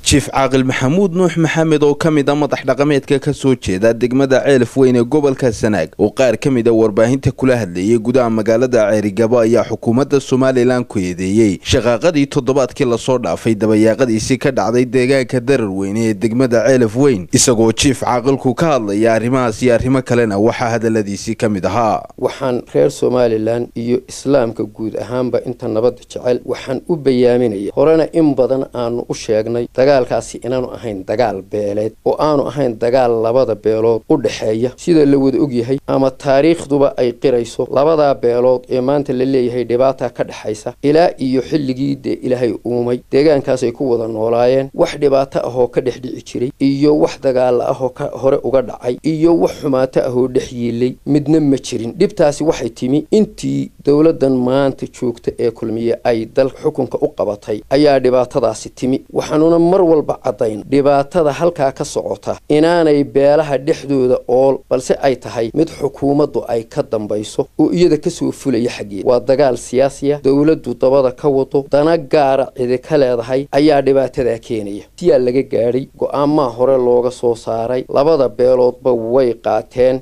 jiif caaqil maxamuud nuux maxamed oo ka mid a madax dhaqameedka ka soo jeeda degmada ceelaf weyn ee gobolka sanaag oo qaar ka mid a warbaahinta kula hadlayay gudaha magaalada ceerigabo ayaa xukuumadda somalilan ku eedeeyey shaqaaqadii toddobaadkii lasoo dhaafay dabayaaqadiisii ka dhacday deegaanka darar weyne ee degmada ceelaf weyn isagoo jiif caaqilku ka hadlaya arrimahaas iyo arrimo kalena waxaa hadaladiisii ka mid ahaa waxaan reer somalilan iyo islaamka guud ahaanba inta nabadda jecel waxaan u bayaaminaya horena in badan aanu u sheegnay dagaalkaasi inaanu ahayn dagaal beeleed oo aanu ahayn dagaal labada beelood u dhexeeya sida la wada ogyahay ama taariikhduba ay qirayso labadaa beelood ee maanta la leeyahay dhibaata ka dhexaysa ilaa iyo xilligii dee ilaahay uumay deegaankaasay ku wada noolaayeen wax dhibaato ahoo ka dhex dhici jiray iyo wax dagaala ahoo ka hore uga dhacay iyo wax xumaato ahoo dhex yiilay midna ma jirin dhibtaasi waxay timi intii dowladdan maanta joogta ee kulmiye ay dalka xukunka u qabatay ayaa dhibaatadaasi timi waxaanuna mar walba caddayn dhibaatada halkaa ka socota inaanay beelaha dhexdooda ool balse ay tahay mid xukuumaddu ay ka dambayso oo iyada kasoo fulaya xaggeeda waa dagaal siyaasiya dowladdu dabada ka wado dana gaara cidi ka leedahay ayaa dhibaatadaa keenaya siyaa laga gaadhay go-aamaa hore looga soo saaray labada beeloodba way qaateen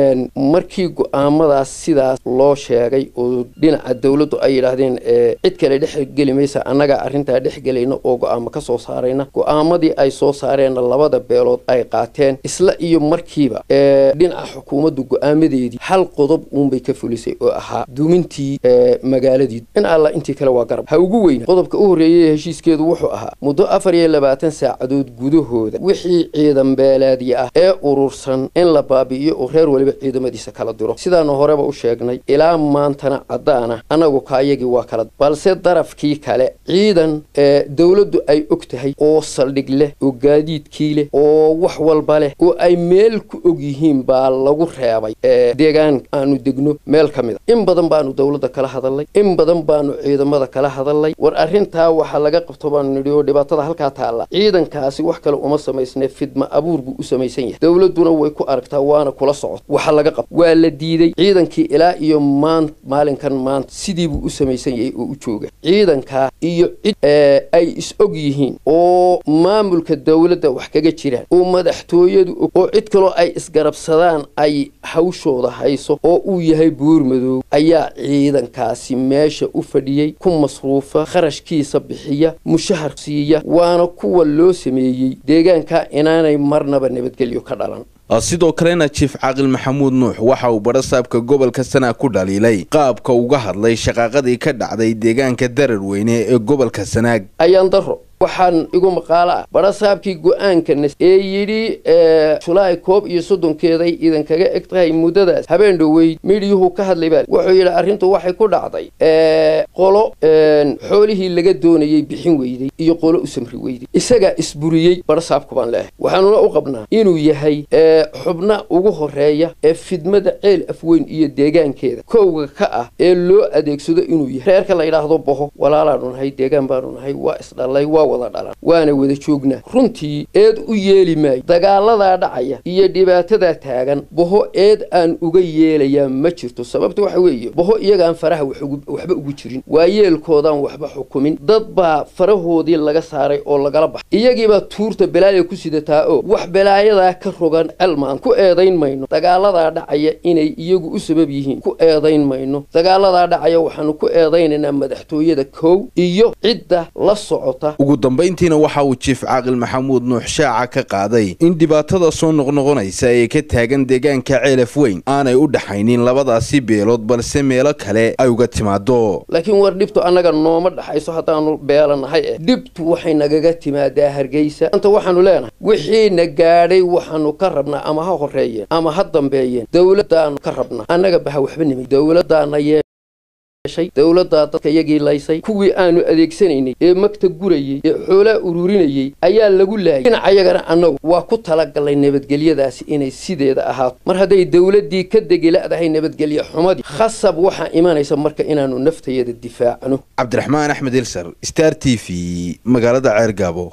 markii go-aamadaas sidaas loo sheegay oo dhinaca dowladdu ay yidhaahdeen cid kale dhexgeli maysa annagaa arrintaa dhexgelayna oo go-aamo ka soo saarayna go-aamadii ay soo saareenna labada beelood ay qaateen isla iyo markiiba dhinaca xukuumaddu go-aamadeedii hal qodob uunbay ka fulisay oo ahaa dumintii magaaladii in alla intii kale waa garab ha ugu weyna qodobka u horreeyay heshiiskeedu wuxuu ahaa muddo afar iyo labaatan saacadood gudahooda wixii ciidan beeleedya ah ee urursan in la baabi'iyo oo reer weliba ciidamadiisa kala diro sidaanu horeba u sheegnay ilaa maantana caddaana annagu kaayagii waa kala balse darafkii kale ciidan dowladdu ay og tahay oo saldhig leh oo gaadiidkii leh oo wax walba leh oo ay meel ku og yihiin baa lagu reebay deegaan aanu degno meel ka mid a in badan baanu dowladda kala hadalnay in badan baanu ciidamada kala hadalnay war arrintaa waxaa laga qabto baanu nidhi oo dhibaatada halkaa taalla ciidankaasi wax kale uma samaysne fidma abuur buu u samaysan yahay dowladduna way ku aragtaa waana kula socota waxa laga qabto waa la diiday ciidankii ilaa iyo maan maalinkan maanta sidiibuu u samaysan yahay oo u jooga ciidankaa iyo cid ay is og yihiin oo maamulka dowladda wax kaga jiraan oo madaxtooyadu og oo cid kaloo ay isgarabsadaan ay hawshooda hayso oo uu yahay buurmadoow ayaa ciidankaasi meesha u fadhiyey ku masruufa kharashkiisa bixiya mushahar siiya waana kuwa loo sameeyey deegaankaa inaanay marnaba nabadgelyo ka dhalan sidoo kalena jiif caaqil maxamuud nuux waxa uu badhasaabka gobolka sanaag ku dhaliilay qaabka uga hadlay shaqaaqadii ka dhacday deegaanka darar weyne ee gobolka sanaag ayaan daro waxaan igu maqaalo ah badhasaabkii go-aankana ee yidhi julaay koob iyo soddonkeeday idinkaga eg tahay muddadaas habeen dhoweyd midiyuhu ka hadlay baa wuxuu yidhi arrintu waxay ku dhacday qolo xoolihii laga doonayay bixin weyday iyo qolo u samri weyday isagaa isburiyey badhasaabku baan leehay waxaanuna u qabnaa inuu yahay xubna ugu horeeya ee fidmada ceel afweyn iyo deegaankeeda kowga ka ah ee loo adeegsado inuu yahay reerka la yidhaahdo boho walaalaanu nahay deegaan baanu nahay waa isdhallay waa wada dhalan waana wada joognaa runtii eed u yeeli maayo dagaaladaa dhacaya iyo dhibaatadaa taagan boho eed aan uga yeelayaa ma jirto sababta waxa weeye boho iyagaan faraha waxba ugu jirin waa yeelkoodaan waxba xukumin dad baa farahoodii laga saaray oo lagala baxay iyagiibaa tuurta belaaya ku sidataa oo wax belaayadaa ka rogan celmaan ku eedayn mayno dagaaladaa dhacaya inay iyagu u sabab yihiin ku eedayn mayno dagaaladaa dhacaya waxaanu ku eedaynaynaa madaxtooyada kow iyo cidda la socota ugu dambayntiina waxa uu jiif caaqil maxamuud nuux shaaca ka qaaday in dhibaatada soo noqnoqonaysa ee ka taagan deegaanka ceelaf weyn aanay u dhaxaynin labadaasi beelood balse meelo kale ay uga timaado laakiin war dhibtu annaga nooma dhaxayso haddaanu beelanahay eh dhibtu waxay nagaga timaadaa hargeysa anta waxaanu leenahay wixiina gaadhay waxaanu ka rabnaa ama ha horeeyeen ama ha dambeeyeen dowladdaanu ka rabnaa annaga baha waxba nimay dowladdaana yee dowladdaa dadka yagii laysay kuwii aanu adeegsanaynay ee magta gurayey ee xoolaa ururinayey ayaa lagu laayay dhinacayagana annagu waa ku talagalnay nabadgelyadaasi inay sideeda ahaato mar hadday dowladdii ka degila'dahay nabadgelye xumadii khasab waxaa imanaysa marka inaannu naftayada difaacno cabdiraxmaan axmed ilsar star t v magaalada ceergaabo